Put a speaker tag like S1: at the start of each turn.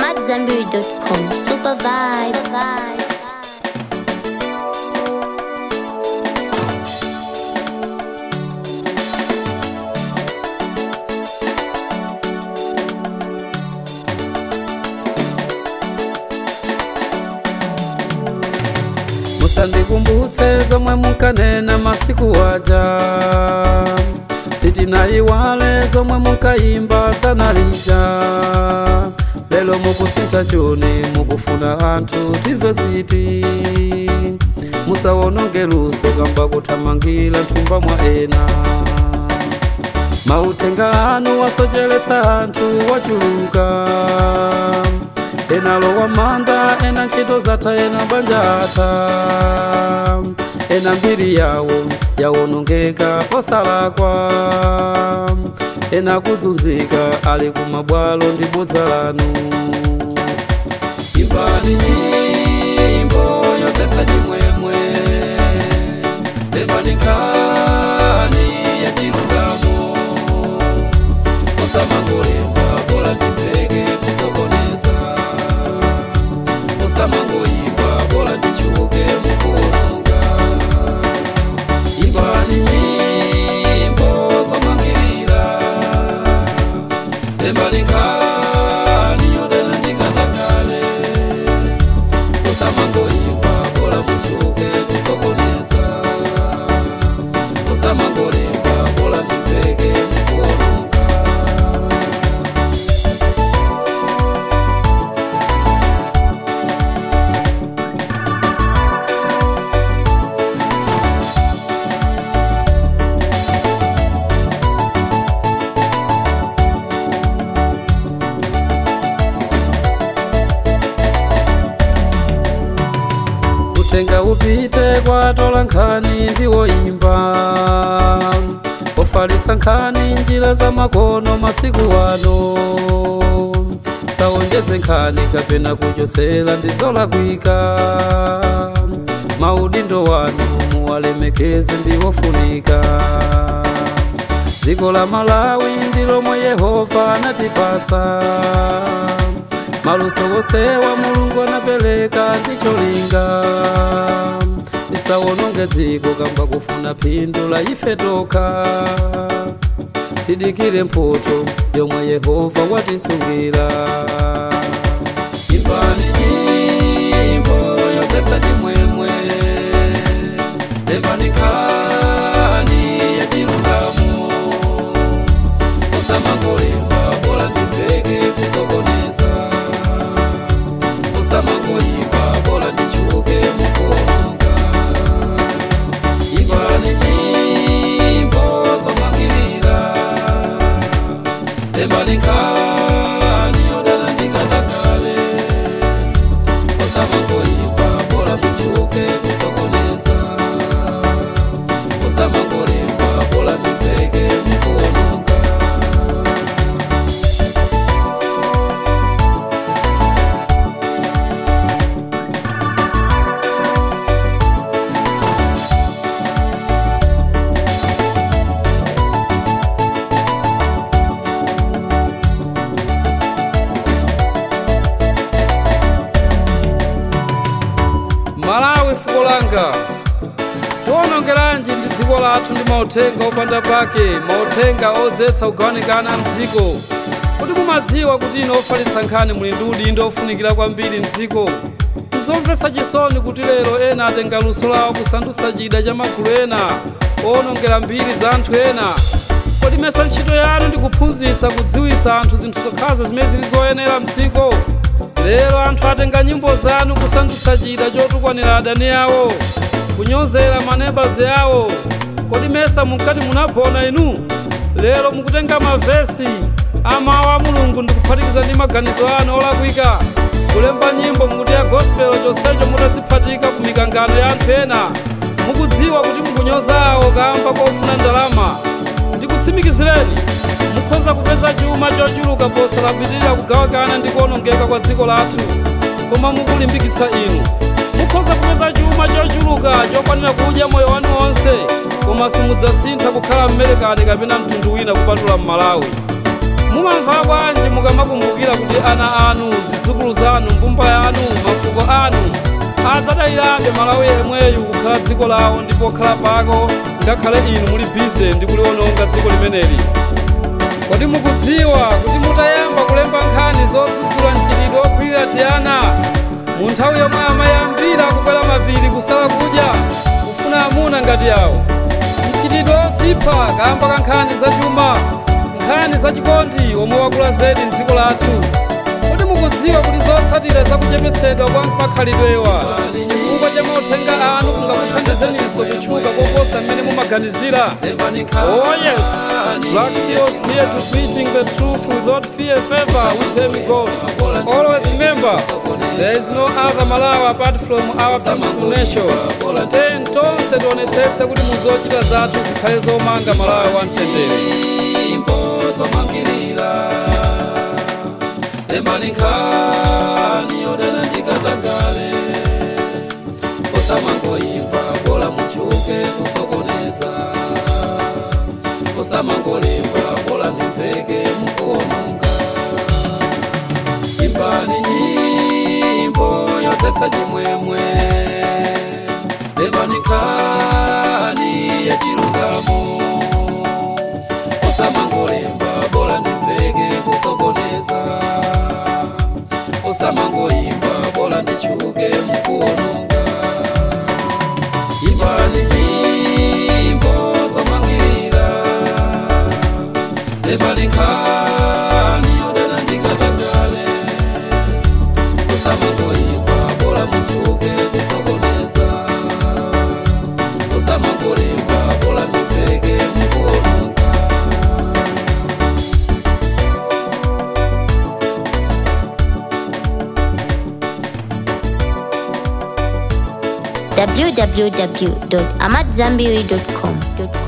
S1: AmadZanbury.com. Super vibes.
S2: musandikumbutse zomwe munkanena masiku waja sitinayiwale zomwe munkayimba dzanalija lelo mukusintha choni mukufuna anthu timve ziti musawononge luso kamba kuthamangira nthumba mwa ena mauthenga anu wasocheretsa anthu wachuluka ena lowa manda ena ntchito zatha ena banja atha ena mbiri yawo yawonongeka osalakwa ena kuzunzika ali kumabwalo ndi bodza lanu imbani nyimbo yodzetsa chimwemwe lembani nkhani ya chilungamo osamangolemba bola ndimveke kusokoneza osamangoyimba bola ndichuke mukuononga imbani nyimbo zomangirira lembani nkhani yodena ndikatakale osamangoyimba bola muchuke kusokoneza osamangolemba bola ndimveke mukuononga utenga upite kwatola nkhani ndiwoimba ofalitsa nkhani njira za makono masiku ano sawonjeze nkhani kapena kuchotsera ndizolakwika maudindo wanu muwalemekeze ndiwofunika dziko la malawi ndilomwe yehova anatipatsa maluso wosewa mulungu anapereka ndicholinga tisawononge dziko kamba kufuna phindu la ife tokha tidikire mphoto yomwe yehova watisungira imbani nyimbo yodzetsa chimwemwe lembani nkhani ya chilungamo usamangolemba bola ndimveke kusokoneza usamangoyimba bola ndichuke mukuononga imbani nyimbo zomangirira lembani nkhani yodana ndikatakale usamangoyimba bola muchuke kusokoneza usamangolemba bola ndimveke mukuononga malawi fuko langa tiwonongeranji ndi dziko lathu ndi mauthenga opanda pake mauthenga odzetsa kugawanikana mdziko kuti mumadziwa kuti ine ofalitsa nkhani muli ndi udindo ofunikira kwambiri mdziko tizomvetsa chisoni kuti lero ena atenga luso lawo kusandutsa chida cha magulu ena owonongera mbiri za anthu ena kodi mesa ntchito yanu ndi kuphunzitsa kudziwitsa anthu zinthu zokhazo zimene zili zoyenera mdziko lero anthu atenga nyimbo zanu kusandutsa chida chotukwanira adani awo kunyozera manebazi awo kodi mesa munkati munagona inu lero mukutenga mavesi amawu a mulungu ndi kuphatikiza ndi maganizo anu olakwika kulemba nyimbo mukuti ya gospel chonsecho mutaziphatika ku mikangano ya anthu ena mukudziwa kuti mukunyozawo kamba kofuna ndalama ndikutsimikizireni mukhoza kupeza chuma chochuluka posalapitirira kugawikana ndi kuwonongeka kwa dziko lathu koma mukulimbikitsa inu mukhoza kupeza chuma chochuluka chokwanira kudya moyo wanu wonse koma simudzasintha kukhala mmelekani kapena mtundu wina kupatula m'malawi mumamva bwanji mukamakumbukira kuti ana anu zidzukulu adayirabe malawi yemweyu kukhala dziko lawo ndipo khala pako ngakhale inu muli bize ndi kuliwononga dziko limeneli kodi mukudziwa kuti mutayamba kulemba nkhani zodzudzula mchitidwe wokhwirira tiyana mu nthawi yomwe amayambira kukwera mapiri kusala kudya kufuna amuna ngati yawo mchitidwe wodzipha kamba ka nkhani zachuma nkhani zachikondi omwe wakula zedi mdziko lathu kodi mukudziwa kuti zotsatira zakuchepetsedwa kwa makhalidwewa chifukwa cha mauthenga anu kungakuthandizeniso kutchuka koposa mmene mumaganizira oh yes black seals here to preaching the truth without fear favor with them god always remember there is no other malawi apart from our beautiful nation ten tonse tionetsetse kuti muzochita zathu zikhale zomanga malawi wamtendere
S3: emanikani yodana ndikatagale osamangoimba bola muchuke kusokoneza osamangolimba bola ndimveke mukuononga imbani nyimbo yodzetsa chimwemwe emanikani yachilungamo osamangolimba bola ndimveke kusokoneza osamangoimba bola ndichuke mukuononga imbani nyimbo zomangirira emanikani yodana ndikatagale osamangoimba bola muchuke kusokoneza osamangolimba bola ndimveke mukuononga
S1: www.amadzambiri.com.